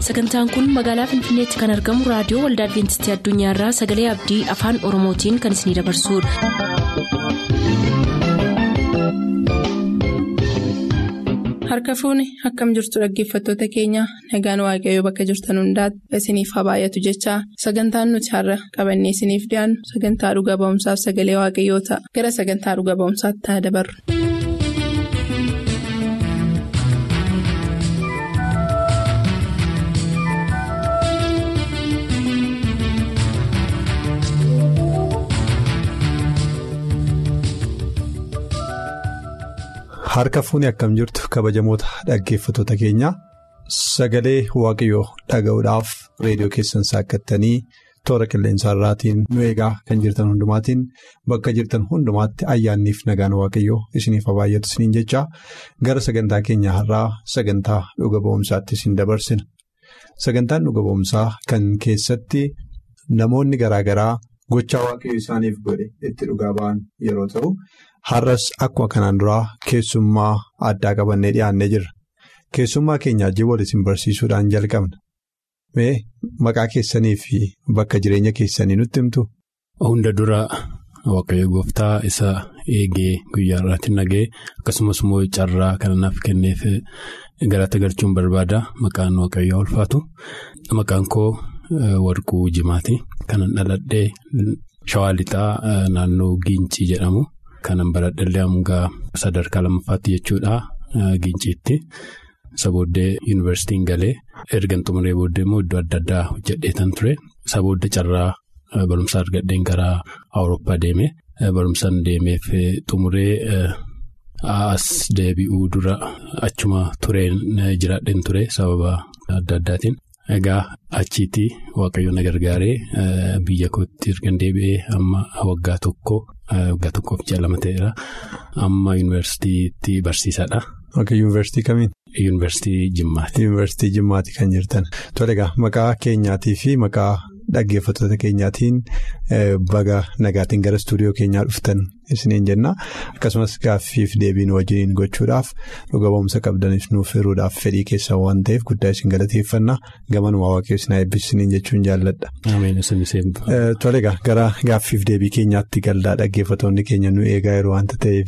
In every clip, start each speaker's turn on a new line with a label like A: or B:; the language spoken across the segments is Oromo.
A: sagantaan kun magaalaa finfinneetti kan argamu raadiyoo waldaa adventistii addunyaarraa sagalee abdii afaan oromootiin kan isinidabarsudha.
B: harka fuuni akkam jirtu dhaggeeffattoota keenya nagaan waaqayyoo bakka jirtan hundaati isiniif haa baay'atu jechaa sagantaan nuti har'a qabannee isiniif dhiyaannu sagantaa dhuga ba'umsaaf sagalee waaqayyoo ta'a gara sagantaa dhuga ba'umsaatti haa dabarru.
C: Harka fuuni akkam jirtu kabajamoota dhaggeeffattoota keenya sagalee waaqayyoo dhaga'uudhaaf reediyoo keessan saakkattanii toora qilleensaarraatiin nu eegaa kan jirtan hundumaatiin bakka jirtan hundumaatti ayyaanniif nagaan waaqayyoo isiniif haa baay'atu isiniin jechaa gara sagantaa keenya har'aa sagantaa dhuga ba'umsaatti isin dabarsina. Sagantaan dhuga ba'umsaa kan keessatti namoonni garaa garaa gochaa waaqayyoo isaaniif godhe itti dhugaa ba'an yeroo ta'u. Har'as akkuma kanaan duraa keessummaa addaa qabannee dhiyaannee jirra. Keessummaa keenya ajjii wal isin barsiisuudhaan jalqabna. Mee maqaa keessanii fi bakka jireenya keessanii nutti himtu?
D: Hunda dura waaqayyo gooftaa isa eegee guyyaa irratti nagee akkasumas immoo carraa kana naaf kenneef galata galchuun barbaada. Maqaan waaqayyoo ulfaatu. Maqaan koo warquu jimaati. Kanan dhaladhee shawaa lixaa naannoo Giincii jedhamu. Kanan baradhallee hanga sadarkaa lammaffaatti jechuudha giinciitti. Isa booddee yuunivarsiitiin galee erga xumuree booddee immoo iddoo adda addaa hojjedheetan ture. Isa booddee carraa barumsaa argadheen gara Awurooppaa deeme. Barumsaan deemeef xumuree as deebi'uu dura achuma tureen jiraadheen ture sababa adda addaatiin. Egaa achiitii waaqayyoon na gargaaree biyya kootti erga deebi'ee amma waggaa tokko waggaa tokkoof ji'a lama ta'eera amma yuunivarsiitiitti barsiisaadha.
C: Akka yuunivarsiitii kamiin?
D: Yuunivarsiitii Jimmaati.
C: Yuunivarsiitii Jimmaati kan jirtan. Tole egaa maqaa keenyaatii fi maqaa dhaggeeffattoota keenyaatiin baga nagaatiin gara istuudiyoo keenyaa dhuftan isiniin jenna akkasumas gaaffiif deebiin wajjiniin gochuudhaaf dhuga ba'umsa qabdanis nuuf hiruudhaaf fedhii keessan waan ta'eef guddaa isin galateeffanna gamanuma waaqayyo isin eebbisiniin jechuun jaalladha. Tole egaa gara gaaffiif deebii keenyaatti galdaa dhaggeeffattoonni keenya nu eegaa yeroo waanta ta'eef.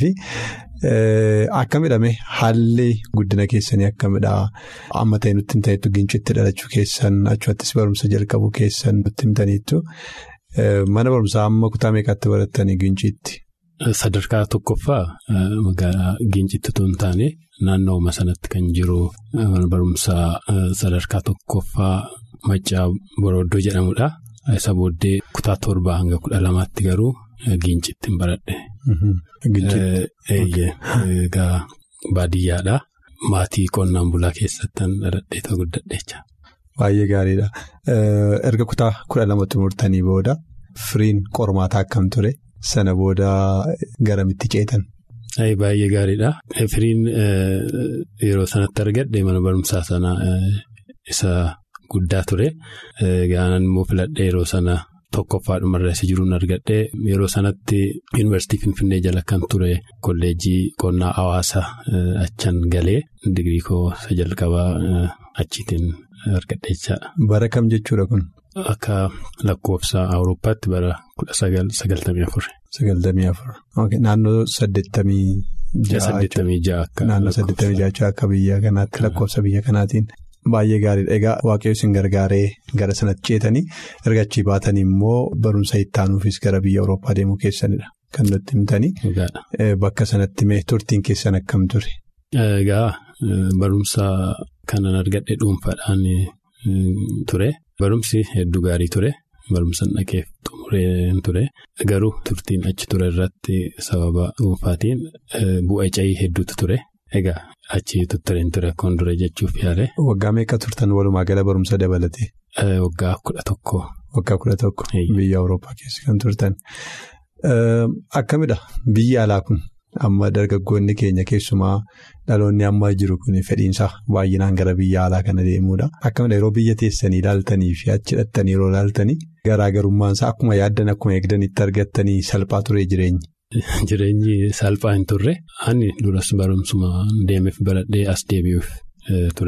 C: Akkamidhame haalli guddina keessanii akkamidha amma ta'e nutti himtaniitu gincitti dhalachuu keessan achumattis barumsa jalqabuu keessan nutti himtaniitu mana barumsaa amma kutaa meeqaatti barattanii ginciitti?
D: Sadarkaa tokkoffaa magaalaa gincitti otoo hin taane naannooma sanatti kan jiru mana barumsaa sadarkaa tokkoffaa maccaa borooddoo jedhamudha. Isa booddee kutaa torbaa hanga kudha lamaatti garuu. Gincitti hin baradhe. Egaa baadiyyaadha. Maatii qonnaan bulaa keessatti dhaladhee ta'uu guddadheecha.
C: Baay'ee gaariidha. Erga kutaa kudha lama xumurtanii booda firiin qormaataa akkam ture? Sana booda garamitti ceetan?
D: Baay'ee gaariidha. Firiin yeroo sanatti argadhe mana barumsaa sana isa guddaa ture. Gaanan immoo filadhee yeroo sana. Tokkoffaadhuma irra isa jiruun argadhee yeroo sanatti yuunivarsiitii Finfinnee jala kan ture kolleejjii qonnaa hawaasa achan galee digirii koo isa jalqabaa achiitiin argadheechaadha.
C: Bara kam jechuudha kun?
D: Akka lakkoofsa Awurooppaatti bara kudha sagaltamii afur.
C: Sagaltamii afur. Naannoo saddeettamii ja'a.
D: Saddeettamii ja'a akka.
C: Naannoo saddeettamii ja'a akka biyya kanaatti lakkoofsa biyya kanaatiin. Baay'ee gaariidha. Egaa waaqayyo isin gargaaree gara sanatti ceetanii erga achii baatanii immoo barumsa itti aanuufis gara biyya Awurooppaa deemuu keessanidha. Kan nutti himtanii. Bakka sanatti mee turtiin keessan akkam ture?
D: Egaa barumsa kanan argadhe dhuunfaadhaan ture. Barumsi hedduu gaarii ture. Barumsa dhaqeef xumuree ture. Garuu turtiin achi ture irratti sababa dhuunfaatiin bu'aa cayii hedduutu ture. Egaa achi tuttureen ture akkoon dura jechuuf yaale.
C: Waggaa meeqa turtan walumaa gala barumsa dabalatee?
D: Waggaa kudha tokko.
C: Waggaa kudha tokko. Biyya Awurooppaa keessa kan turtan. Akkamidha biyyi alaa kun amma dargaggoonni keenya keessumaa dhaloonni amma jiru kun fedhiinsa baay'inaan gara biyya alaa kana deemuudha. Akkamidha yeroo biyya teessanii ilaaltanii fi achi hidhattanii yeroo ilaaltanii garaagarummaansaa akkuma yaaddan akkuma eegdanitti argattanii salphaa ture jireenyi.
D: Jireenyi salphaa hin turre ani duras barumsuma deemeef baradhee as deebi'uuf ture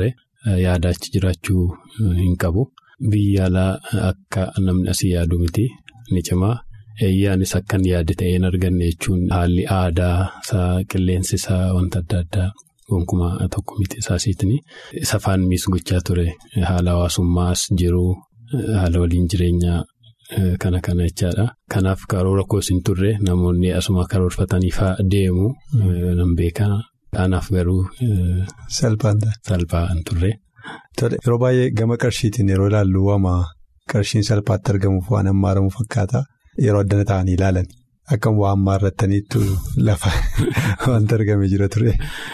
D: yaadaachi jiraachuu hin qabu. Biyya alaa akka namni asii yaadu miti ni cimaa. Eeyyaanis akkan yaade ta'ee hin arganne jechuun haalli aadaa isaa qilleensi isaa wanta adda addaa gonkumaa tokko miti isaasiitini. Safaan miis gochaa ture haala hawaasummaas jiru haala waliin jireenyaa kana kana jechaadha. Kanaaf karoora koos hin turre namoonni asuma karoorfataniifaa deemu nan beekaa. Kanaaf garuu.
C: Salphaa
D: hin turre.
C: Yeroo baay'ee gama qarshiitiin yeroo ilaallu waama qarshiin salphaatti argamuuf waan hammaaramu fakkaata. Yeroo addana ta'anii ilaalan akkam waan maarrattaniitu lafa wanta argame jira ture.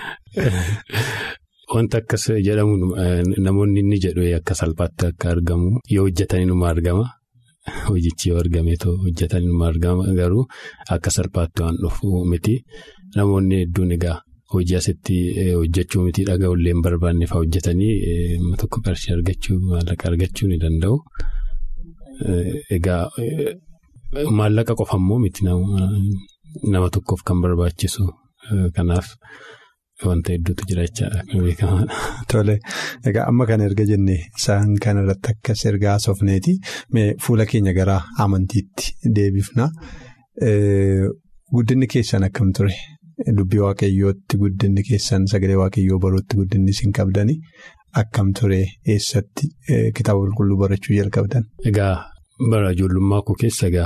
D: Wanta akkas jedhamu namoonni inni jedhu akka salphaatti akka argamu yoo hojjetanii numa argama. Hojichi yoo argame hojjetanii numa argama garuu akka salphaatti waan dhufu miti. Namoonni hedduun egaa hojii asitti hojjechuu miti dhaga'ullee hin barbaanne fa'aa hojjetanii tokko qarshii argachuu maallaqa argachuu ni danda'u. Egaa. Maallaqa qofa immoo miti nama tokkoof kan barbaachisu kanaaf wanta hedduutu jira jechaadha beekamaadha.
C: Tole egaa amma kana erga jennee isaan kanarratti akkas erga haasofneeti fuula keenya gara amantiitti deebifna. Guddinni keessan akkam ture? Dubbii waaqayyootti guddinni keessan sagalee waaqayyoo baruutti guddinni isin qabdani akkam ture eessatti kitaaba qulqulluu barachuu jalqabdan?
D: Egaa bara ijoollummaa koo keessa egaa.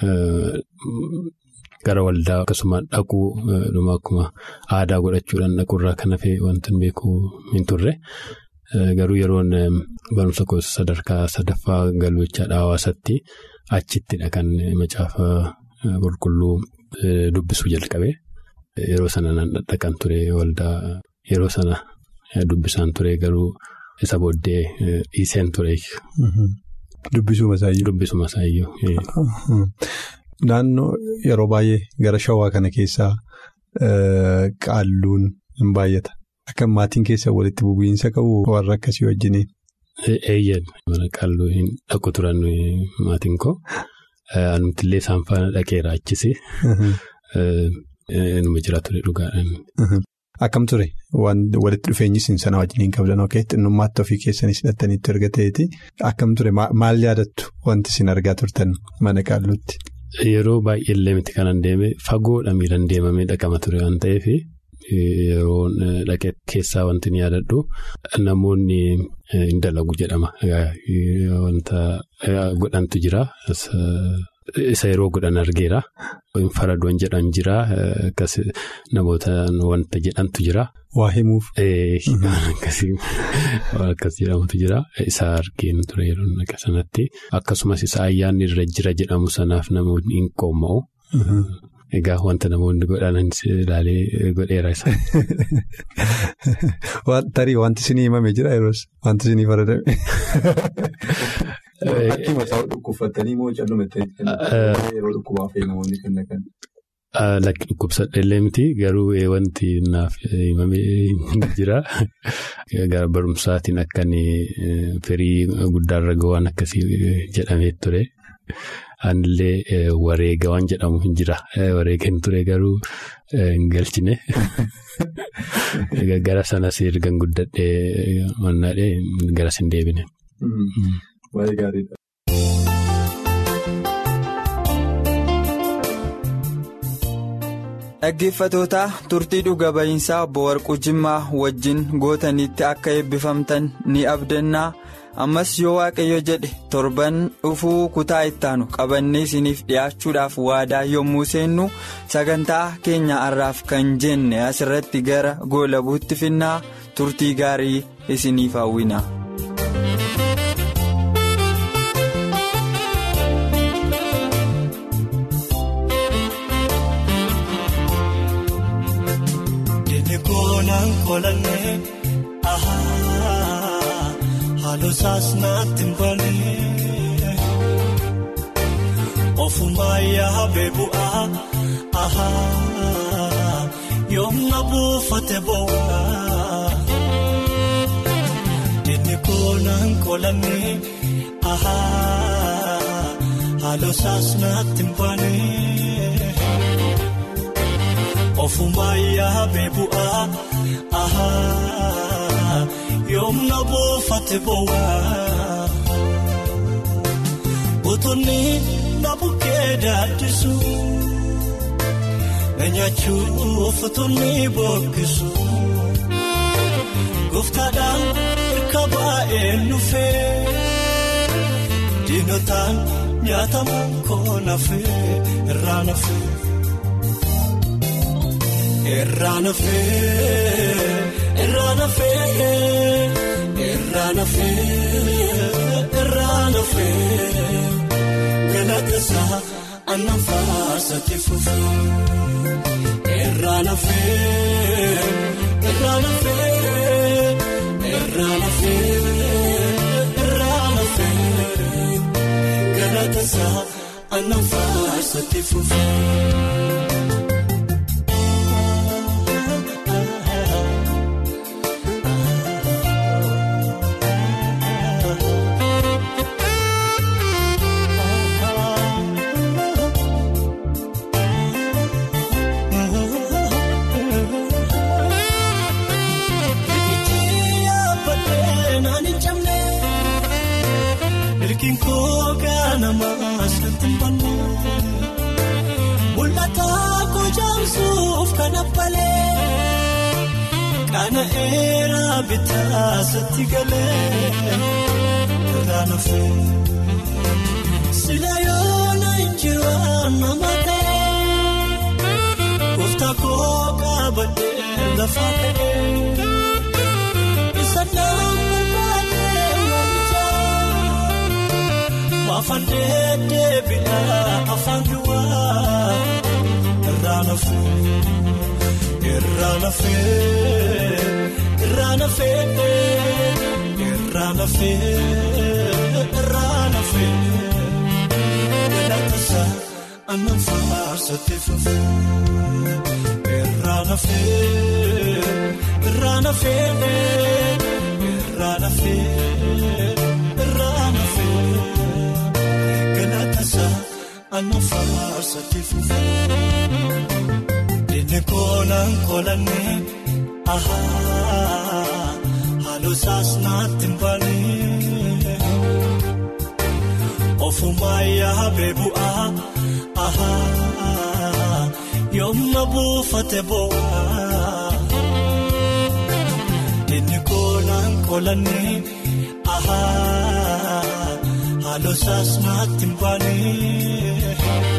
D: Gara waldaa akkasuma dhaquu dhuma akkuma aadaa godhachuudhaan dhaquurraa kan hafe wanti beeku hin turre garuu yeroon barumsa koo sadarkaa sadaffaa galmechaadha hawaasatti achittidha kan macaafa qulqulluu dubbisuu jalqabe yeroo sana nan dhaqan ture waldaa yeroo sana dubbisaan ture garuu isa booddee dhiiseen ture.
C: Dubbisuma isaayyuu.
D: Dubbisuma isaayyuu.
C: Naannoo yeroo baay'ee gara shawaa kana keessaa qaalluun hin baay'ata. Akka maatiin keessa walitti bu'iinsa qabu warra akkasii wajjiniin.
D: Eeyyee mana qaalluu hin dhaqu turan maatiin koo anumtillee isaan faana dhaqeera achisi. Numa jira ture dhugaadhaan.
C: Akkam ture walitti dhufeenyi isin sana wajjin qabdan ok xinnummaatti ofii keessanis hidhattaniitti erga ta'eeti akkam ture maal yaadattu wanti isin argaa turtan mana qaalluutti.
D: Yeroo baay'ee illee miti kanan deeme fagoodha miilan deemamee dhaqama ture waan ta'eef yeroo dhaqee keessaa wanti ni yaadadhu namoonni hin dalagu jedhama wanta godhantu jira. Isa yeroo godhan argeera. Faradoon jedhan jira. Akkas namoota wanta jedhantu jira.
C: Waa himuuf.
D: Akkas jedhamutu jira. Isa argeen ture yeroo naqa sanatti. Akkasumas isa ayyaanni irra jira jedhamu sanaaf namoonni hin qooma'u. Egaa wanta namoonni godhan ilaalee godheera isa.
C: Tarii wanti isinii himame jira yeroos wanti isinii faradame. Akkuma isaa dhukkubfatanii moo callumattanii yeroo dhukkubaa fi namoonni kan naqan.
D: Lakki dhukkubsadheellee miti garuu wanti naaf himamee jira. Gara barumsaatiin akkan firii guddaarra ga'aan akkasii jedhamee ture. Anillee wareega waan jedhamu hin jira. Wareega hin ture garuu hin galchine. Gara sanas ergan guddadhee mannaadhee garas hin deebine.
C: Baay'ee gaariidha.
E: Dhaggeeffatoota turtii dhuga ba'iinsaa obbo Warquu Jimmaa wajjin gootanitti akka eebbifamtan ni abdannaa ammas yoo waaqayyo jedhe torban dhufuu kutaa ittaanu qabannee isiniif dhiyaachuudhaaf waadaa yommuu seennu sagantaa keenya har'aaf kan jenne asirratti gara goolabuutti finnaa turtii gaarii isiniif hawwina.
F: Kolanee haaloo saasnaatti mbalee ofumaa yaabee bu'aa yoomna buufate boo'aa inni koonaan kolanee haaloo saasnaatti mbalee. Ofumaa yaabee bu'aa yoomna buufate bowaa utunni na bukkee daaddisu na nyaachuuf utunni bookkisu gooftaadhaan hirka baay'een dhufee diinotaan nyaatamu koo nafee irraa nafee. Irraa nafee irraa nafee irraa nafee irraa nafee galata isaa aannan faasatti fufee irraa nafee irraa nafee irraa nafee irraa nafee galata isaa aannan faasatti fufee. Kana eeraa bitaa satti galee irraa nafee sila yoona injiraan nama ta'e gooftaa koo qabatee lafa ta'e isa nama baatee waamichaa maafan deebi'aa afaan duwwaa irraa nafee. Irraa nafee irraa nafee irraa nafee irraa nafee galata isaa aannan faarsatti fufee irraa nafee irraa nafee irraa nafee irraa nafee galata isaa aannan faarsatti fufee. Koonaan koolannee ahaa halluu saasnaatti mbalee ofumaa yaabee bu'aa ahaa yoomna buufate bo'aa inni koonaan koolannee ahaa halluu saasnaatti mbalee.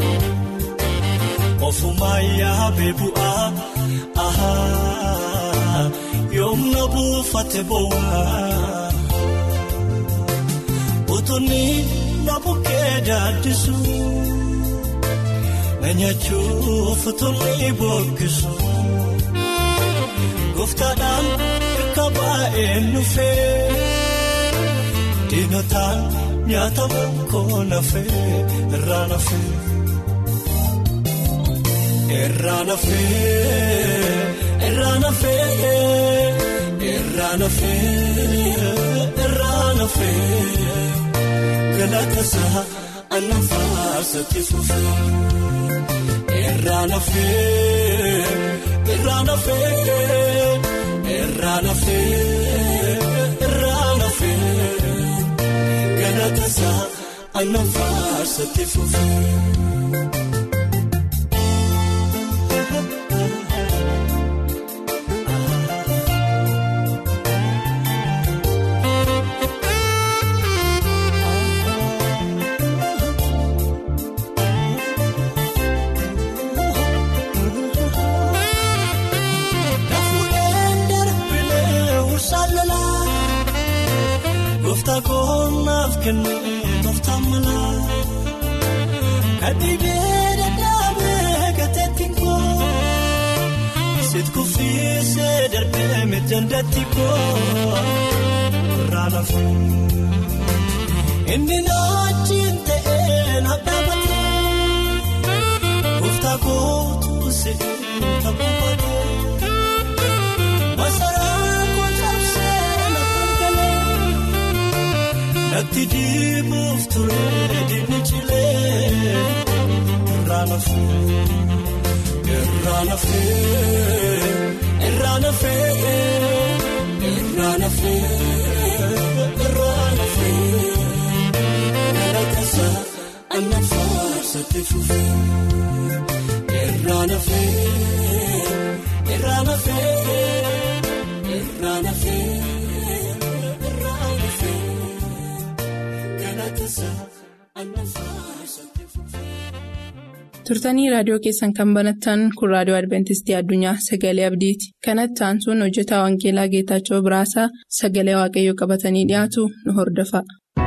F: Ofumaa yaabee bu'aa ahaa yoomna buufate bo'aa utunni na bukkee daaddisu na nyaachuuf utunni bookkisu gooftaadhaan hirka baay'een dhufee diinotaan nyaatamu koo nafee irraa nafee. Irraa nafee irraa nafee irraa nafee irraa nafee galata isaa aannan faarsatti fufee irraa nafee irraa nafee irraa nafee irraa nafee galata isaa aannan faarsatti fufee. Koonnaaf kennee tooftaa malaa kadhibee dadhaabee gateetti koo siit kuffisee darbee mijandatti koo irraa nafee inni naachiin ta'ee na dhaabatee gooftaa kootu si'ii ta'uu baatee masaraa koo cabsee na falgalee. Natti diimuuf turee diinni cilee irraa nafee irraa nafee irraa nafee irraa nafee irraa nafee galatasaa annan faarsatti fufee irraa nafee irraa nafee irraa nafee irraa nafee galatasaa annan faarsatti fufee.
B: turtanii raadiyoo keessan kan banattan kun raadiyoo adventistii addunyaa sagalee abdiiti kanatti aansuun hojjetaa wangeelaa geetaachoo biraasaa sagalee waaqayyoo qabatanii dhiyaatu nu hordofa.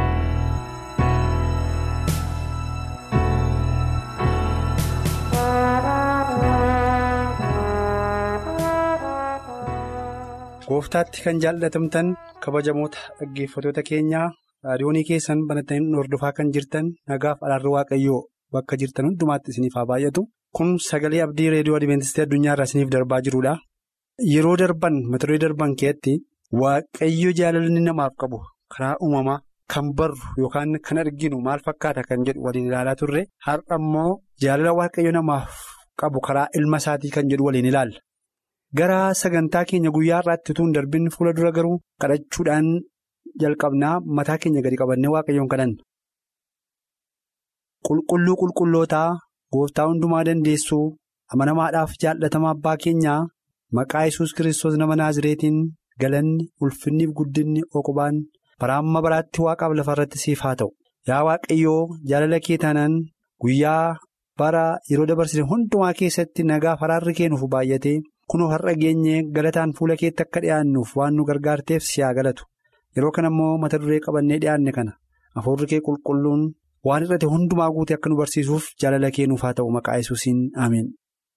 G: gooftaatti kan jaallatamtan kabajamoota dhaggeeffatoota keenyaa raadiyoonii keessan banattanii hordofaa kan jirtan nagaaf araarri waaqayyoo bakka jirtan hundumaatti isiniif haa baay'atu kun sagalee abdii reediyoo adventistii addunyaa irraa isiniif darbaa jirudha yeroo darban mata duree darban keessatti waaqayyo jaalalli namaaf qabu karaa uumamaa kan barru yookaan kan arginu maal fakkaata kan jedhu waliin ilaalaa turre har'a immoo jaalala waaqayyo namaaf qabu karaa ilma isaatii kan jedhu waliin ilaalla. Gara sagantaa keenya guyyaa irraatti utuu hin darbin fuula dura garuu kadhachuudhaan jalqabnaa mataa keenya gadi qabannee waaqayyoon kadhanna. Qulqulluu qulqullootaa gooftaa hundumaa dandeessuu amanamaadhaaf jaallatamaa abbaa keenyaa maqaa yesus kiristoos nama naazireetiin galanni ulfinniif guddinni oqubaan bara amma baraatti waaqaaf lafa irratti siif haa ta'u. Yaa waaqayyoo jaalala kee taanaan guyyaa bara yeroo dabarsine hundumaa keessatti nagaaf araarri keenuuf baay'ate. Kunoo har'a geenye galataan fuula keetti akka dhiyaannuuf waan nu gargaarteef si haa galatu yeroo kana immoo mata duree qabannee dhiyaanne kana hafuurri kee qulqulluun waan irratti hundumaa guute akka nu barsiisuuf jaalala kee nuuf haa ta'u maqaa yesuusiin ameen.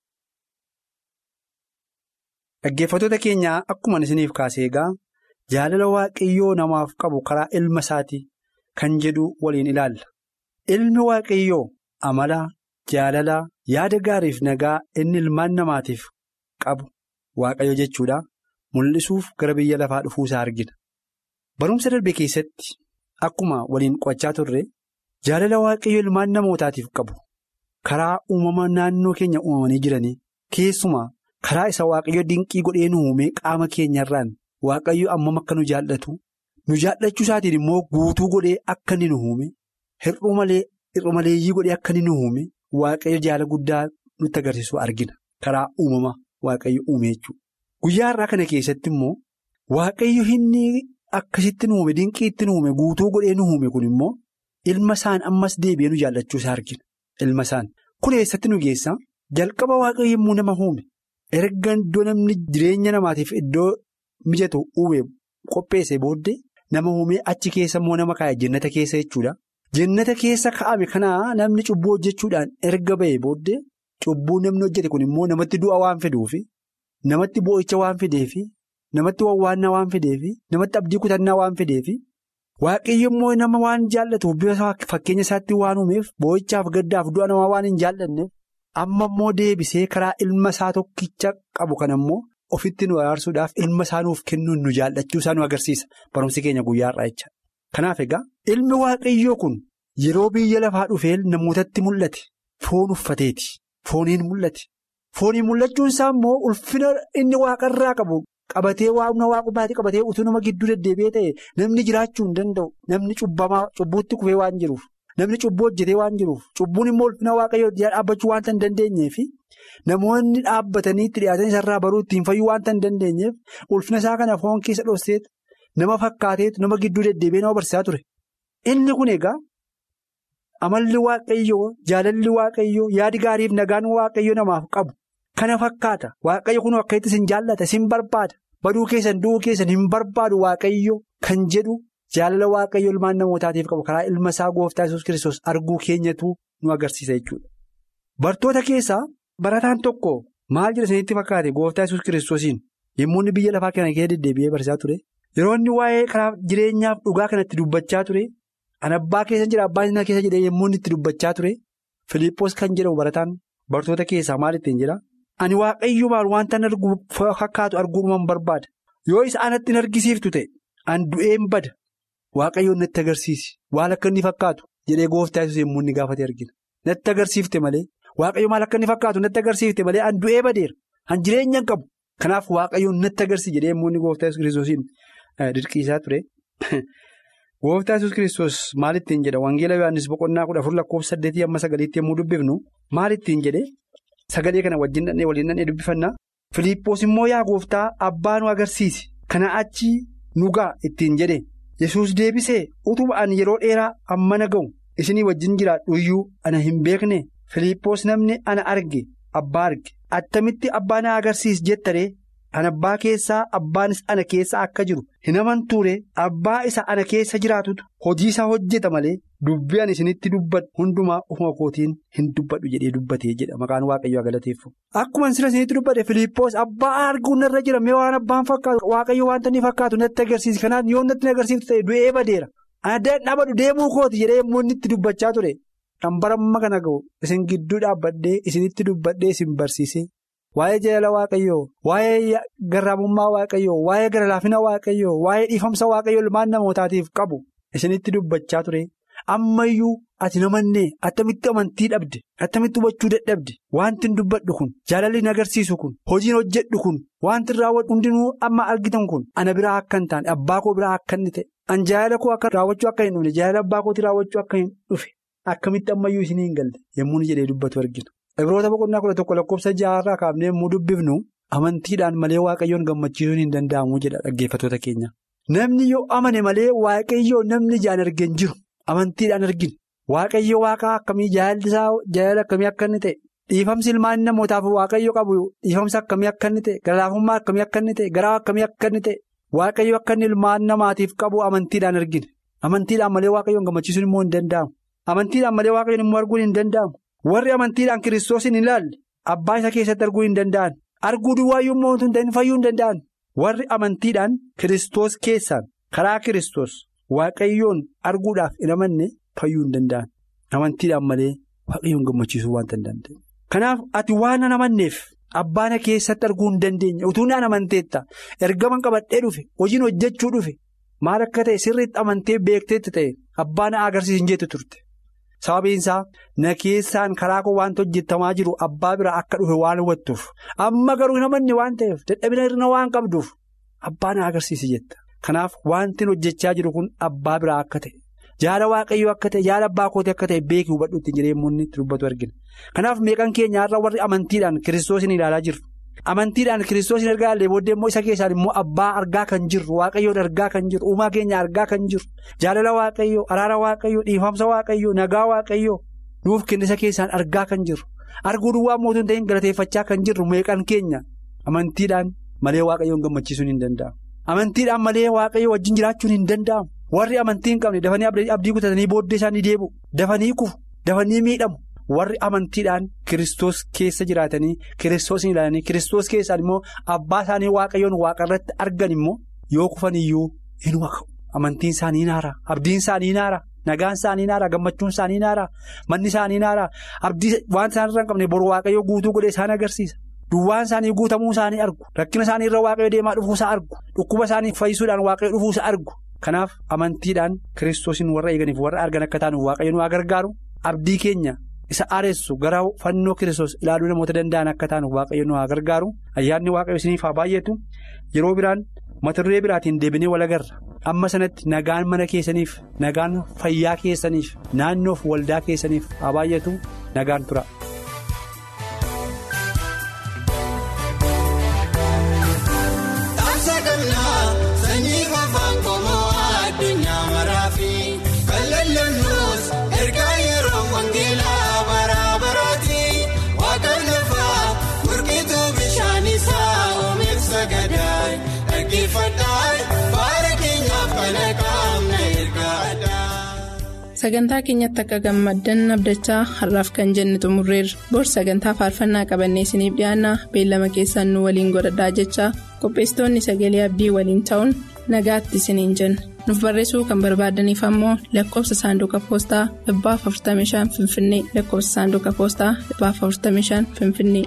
G: Dhaggeeffattoota keenyaa akkuma isiniif kaasee egaa jaalala waaqayyoo namaaf qabu karaa ilma isaatii kan jedhu waliin ilaalla. Ilmi waaqayyoo amala jaalala yaada gaariif nagaa inni ilmaan namaatiif. qabu waaqayyo jechuudha mul'isuuf gara biyya lafaa dhufuu isaa argina barumsa darbe keessatti akkuma waliin qo'achaa turre jaalala waaqayyo ilmaan namootaatiif qabu karaa uumama naannoo keenya uumamanii jiranii keessumaa karaa isa waaqayyo dinqii godhee nu uume qaama keenyarraan waaqayyo ammam akka nu jaallatu nu jaallachuu isaatiin immoo guutuu godhee akka inni nu uume hir'uu malee hir'u maleeyyii godhee akka inni nu uume waaqayyo jaala guddaa nutti agarsiisu argina karaa uumama. Waaqayyo uume jechuudha. Guyyaa irraa kana keessatti immoo waaqayyo inni akkasitti nu uume dinqii itti nu uume guutuu godhee nu uume kun immoo ilma isaan ammas deebi'ee nu jaallachuu isaa argina. Ilma isaan kun eessatti nu geessa jalqaba waaqayyo yommuu nama uume erga iddoo namni jireenya namaatiif iddoo mijatu uume qopheesse booddee nama uume achi keessa immoo nama kaa'e jennata keessa jechuudha. Jennata keessa kaa'ame kanaa namni cubbuu hojjechuudhaan erga ba'e booddee. Cubbuu namni hojjete kun immoo namatti du'a waan fiduufi namatti boo'icha waan fideefi namatti wawwaannaa waan fideefi namatti abdii kutannaa waan fideefi waaqayyo immoo nama waan jaallatuuf bifa fakkeenya isaatti waan uumeef boo'ichaaf gaddaaf du'a namaa waan hin jaallanneef amma immoo deebisee karaa ilma isaa tokkicha qabu kana immoo ofitti nu araarsuudhaaf ilma isaa nuuf kennuun nu jaallachuu isaa nu agarsiisa barumsi keenya guyyaa irraa jecha. Kanaaf egaa ilmi waaqayyoo kun yeroo biyya lafaa dhufee namootatti mul'ate foon uffateeti. Fooniin mul'ate fooniin mul'achuun isaa immoo ulfina inni waaqarraa qabu qabatee waamna waaqummaatti qabatee utuu nama gidduu deddeebi'ee ta'e namni jiraachuu hin danda'u namni cubbamaa cubbuutti kufee waan jiruuf namni cubbuu hojjetee waan jiruuf cubbuun immoo ulfina waaqayyoo dhaabbachuu waanta hin dandeenyeef namoonni dhaabbatanii itti dhiyaatan isarraa baruu ittiin fayyuu waanta hin dandeenyeef ulfina isaa kana foon keessa dhoosteet nama fakkaateetu nama gidduu deddeebi'ee nama barsiisaa ture inni kun egaa. Amalli waaqayyoo jaalalli waaqayyoo yaadi gaariif nagaan waaqayyo namaaf qabu kana fakkaata waaqayyo kun akka itti isin jaallata isin barbaada baduu keessan du'uu keessan hin barbaadu waaqayyo kan jedhu jaalala waaqayyo ilmaan namootaatiif qabu karaa ilma isaa gooftaa yesus kiristoos arguu keenyatu nu agarsiisa jechuudha. Bartoota keessaa barataan tokko maal jedha isinitti fakkaate gooftaa yesus kiristoosiin yommuu inni biyya lafaa kana keessa deddeebi'ee barsiisaa ture yeroo inni waa'ee karaa jireenyaaf dhugaa kanatti dubbachaa ture. An abbaa keessa jira abbaa isaa keessa jedhee yommuu inni itti dubbachaa ture Filiippoos kan jedhamu barataan bartoota keessaa maal ittiin jira ani waaqayyo maal wanta arguu fakkaatu arguudhumaan barbaada yoo isa anatti hin argisiiftu ta'e an du'een bada waaqayyoon natti agarsiisi waan akka inni fakkaatu jedhee gooftaa yesus yommuu inni gaafate argina natti agarsiifte malee waaqayyo maal akka inni fakkaatu natti agarsiifte malee an du'ee badeera an jireenya hin qabu Kanaaf waaqayyoon natti agarsiisi jedhee immoo inni gooftaa Yesuus kiristoosiin dirqiisaa ture. Gooftaa Yesuus kiristoos maal ittiin jedha Wangeela Yohaannis boqonnaa kudha afur lakkoofsa saddeetii amma sagaliitti yommuu dubbifnu maal ittiin jedhee sagalee kana wajjin dhannee waliin dhannee dubbifannaa. Filiippoos immoo yaa gooftaa abbaa nu agarsiisi kana achi nu ga'a ittiin jedhe Yesuus deebisee utuma ani yeroo dheeraa amma na ga'u isinii wajjin jiraadhu iyyuu ana hin beekne Filiippoos namni ana arge abbaa arge attamitti abbaa na agarsiisi jettaree ana abbaa keessaa abbaanis ana keessa akka jiru hin amantuure abbaa isa ana keessa jiraatutu hojii isaa hojjeta malee dubbii ani isinitti dubbadhu hundumaa ufuma kootiin hin dubbadhu jedhee dubbatee jedha maqaan waaqayyoo galateeffamu. Akkuma sira isinitti dubbate Filiippoos abbaa arguun irra jira mee waan abbaan fakkaatu waaqayyo wanta inni fakkaatu natti agarsiisi kanaaf yoo natti agarsiiftu ta'e du'ee badeera. Addaan dhabadhu deemuu kooti jedhee immoo inni itti dubbachaa ture. Kan baramma kana ga'u isin gidduu dhaabbadhee isinitti dubbadhee isin barsiisee. Waa'ee jaalala waaqayyoo, waa'ee garraamummaa waaqayyoo, waa'ee gara laafina waaqayyoo, waa'ee dhiifamsa waaqayyoo ilmaan namootaatiif qabu isinitti dubbachaa ture. Ammayyuu ati namannee attamitti amantii dhabde, attamitti hubachuu dadhabde, wanti hin dubbadhu kun, jaalalli hin agarsiisu kun, hojiin hojjedhu kun, wanti raawwadhu hundinuu amma argitan kun, ana biraa akka hin taane, abbaa koo biraa akka inni ta'e, an jaalala koo akka raawwachuu akka hin dhufne, jaalala abbaa kootii raawwachuu akka hin dhufe, akkamitti ammayyuu isinii hin galte yommuu jedhee dubbatu argitu. Ibroota boqonnaa kudha tokko lakkoofsa jaarraa kaafnee yommuu dubbifnu amantiidhaan malee waaqayyoon gammachiisuun hin danda'amu jedha dhaggeeffattoota keenya. Namni yoo amane malee waaqayyoo namni ijaan argeen jiru amantiidhaan arginu. Waaqayyo waaqaa akkamii jaallisaa jaalala akkamii akka inni ta'e dhiifamsi ilmaan namootaaf waaqayyo qabu dhiifamsa akkamii akka inni ta'e galaafummaa akkamii akka inni ta'e garaa akkamii akka inni ta'e waaqayyo akka inni ilmaan namaatiif qabu amantiidhaan argina. Amantiidhaan malee waaqayyoon gammachiisuun immoo hin danda'amu. Amantiidhaan malee waaqayyoon immoo arguun hin danda'amu. Warri amantiidhaan kiristoos hin ilaalle abbaa isa keessatti arguu hin danda'an arguu duwwaayyuu immoo hin ta'in fayyuu hin danda'an warri amantiidhaan kiristoos keessaan karaa kiristoos waaqayyoon arguudhaaf hin amanne fayyuu hin danda'an amantiidhaan malee waaqayyoon gammachiisuu waanta hin danda'e. Kanaaf ati waan hin amanneef abbaana keessatti arguu hin dandeenye utuu naan amanteetta ergaman qabadhee dhufe hojiin hojjechuu dhufe maal akka ta'e sirriitti amantee beekteetti ta'e abbaana agarsiisin jettu turte. Sababiinsaa na keessaan karaa koo waanta hojjetamaa jiru abbaa bira akka dhufe waan hubattuuf amma garuu hin amanne waan ta'eef dadhabina irra waan qabduuf abbaa na agarsiisi jetta. Kanaaf wanti hojjechaa jiru kun abbaa biraa akka ta'e jaala waaqayyoo akka ta'e jaala abbaa kootii akka ta'e beekii hubadhu ittiin jedhee immoo itti dubbatu argina. Kanaaf meeqan keenya irra warri amantiidhaan kiristoosin ilaalaa jirru. Amantiidhaan kiristoos hin argaa illee booddee immoo isa keessaan immoo abbaa argaa kan jirru waaqayyoon argaa kan jirru uumaa keenya argaa kan jirru jaalala waaqayyoo araara waaqayyoo dhiifamsa waaqayyoo nagaa waaqayyoo nuuf kennisa keessaan argaa kan jirru arguu duwwaa mootummaa ta'in galateeffachaa kan jirru meeqan keenya amantiidhaan malee waaqayyoon gammachiisuun hin danda'amu. Amantiidhaan malee waaqayyoo wajjin jiraachuun hin danda'amu warri amantii hin qabne dafanii abdii kutatanii booddee isaanii deebi'u dafanii kufu dafanii miidhamu. warri amantiidhaan kiristoos keessa jiraatanii kiristoos hin ilaalanii kiristoos keessaan immoo abbaa isaanii waaqayyoon waaqa irratti argan immoo yoo kufan iyyuu hin waqa'u amantiin isaanii naara abdiin isaanii naara nagaan isaanii naara gammachuun isaanii naara manni isaanii naara abdii waan isaan irra hin qabne boru waaqayyoo guutuu godhee isaan agarsiisa duwwaan isaanii guutamuu isaanii argu rakkina isaanii irra waaqayyoo deemaa dhufuusaa argu dhukkuba isaanii fayyisuudhaan waaqayyoo dhufuusaa argu kanaaf amantiidhaan kiristoosiin warra eeganiif warra argan akka taanu waaqayyo nu gargaaru abdii keenya. isa aaressu gara fannoo kiristoos ilaaluu namoota danda'an akka taanu waaqayyo nu haa gargaaru ayyaanni waaqayyo isiniif haa baay'atu yeroo biraan mata duree biraatiin deebinee wal agarra amma sanatti nagaan mana keessaniif nagaan fayyaa keessaniif naannoof waldaa keessaniif haa baay'atu nagaan tura.
B: Sagantaa keenyatti akka gammaddan abdachaa har'aaf kan jenne xumurreerra. Bor sagantaa faarfannaa qabannee isiniif dhiyaanna beellama keessaan nu waliin godhadhaa jechaa qopheessitoonni sagalee abdii waliin ta'uun nagaatti isiniin jenna. Nuuf barreessuu kan barbaadaniif ammoo lakkoofsa saanduqa poostaa 45 Finfinnee lakkoofsa saanduqa poostaa 45 Finfinnee.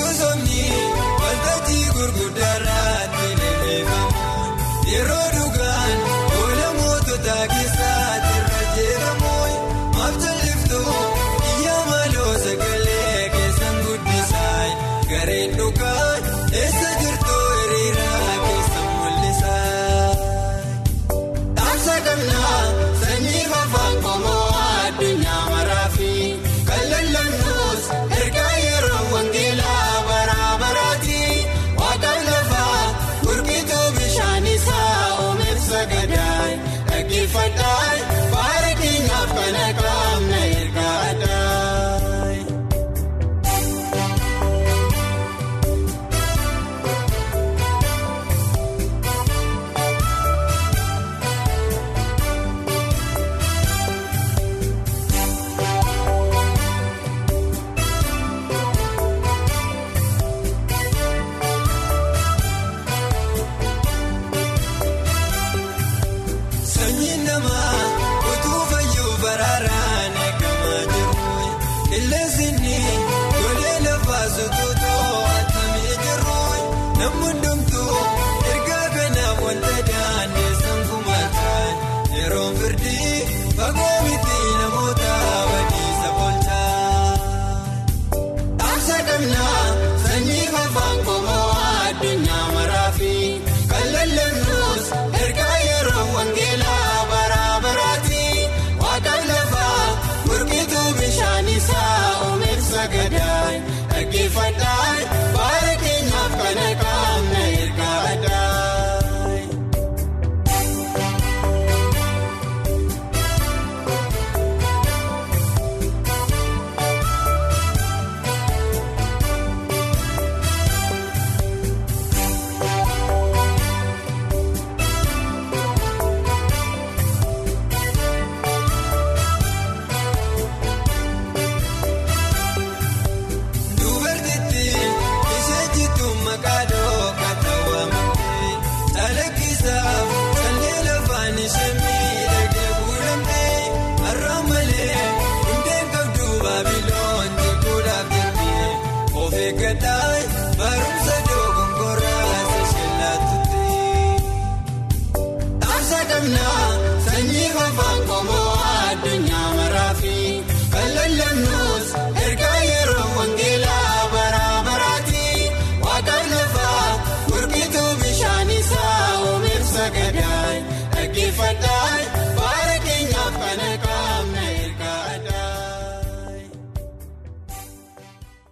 H: Gosoonni waltajjii gurguddaarratti leellifamuun yeroo dhugaan oola mootota keessaatti irra jeeramuun maaftaliftuu iyyaa maaloo sagalee keessan guddisaa gareen dhugaan eessa jirtu hiriiraa keessan mul'isaa. Dhaamsa qabnaa sanyii afaan qomoo addunyaa maraafi kan lallannus ergaa yeroo wangeelaa bara baraati waaqaan lafaa gurgituu bishaan isaa oomeef sagadaay dhaggeeffadhaay baara keenyaaf kana qaamna ergaa addaay. Sanyiin namaa utuu fayyuu baraaraan eegamaa jiru. Qilleensi golee lafaa sutuutoo atamee jiru. Namni hundumtuu ergaa kanaaf wanta daandeessan kumataa. Yeroon firdii fagoo miti namoota badiisa bolchaa. Dhaamsa qabnaa sanyii afaan qomoo addunyaa maraafi kan lallannus ergaa yeroo wangeelaa bara baraati waaqaan lafaa gurgituu bishaan isaa oomeef sagadaay dhaggeeffadhaay baara keenyaaf kana qaamna ergaa addaay. Dubartittii ishee jittuu maqaa dhooqa ta'amtee calaqqisaaf callee lafaan ishee miidhagee kuulamtee har'aan malee hundeen qabdu baabiloon jikuudhaaf jettee of eeggadhaa barumsa dogongoraa ishee laatutti. Dhaamsa qabnaa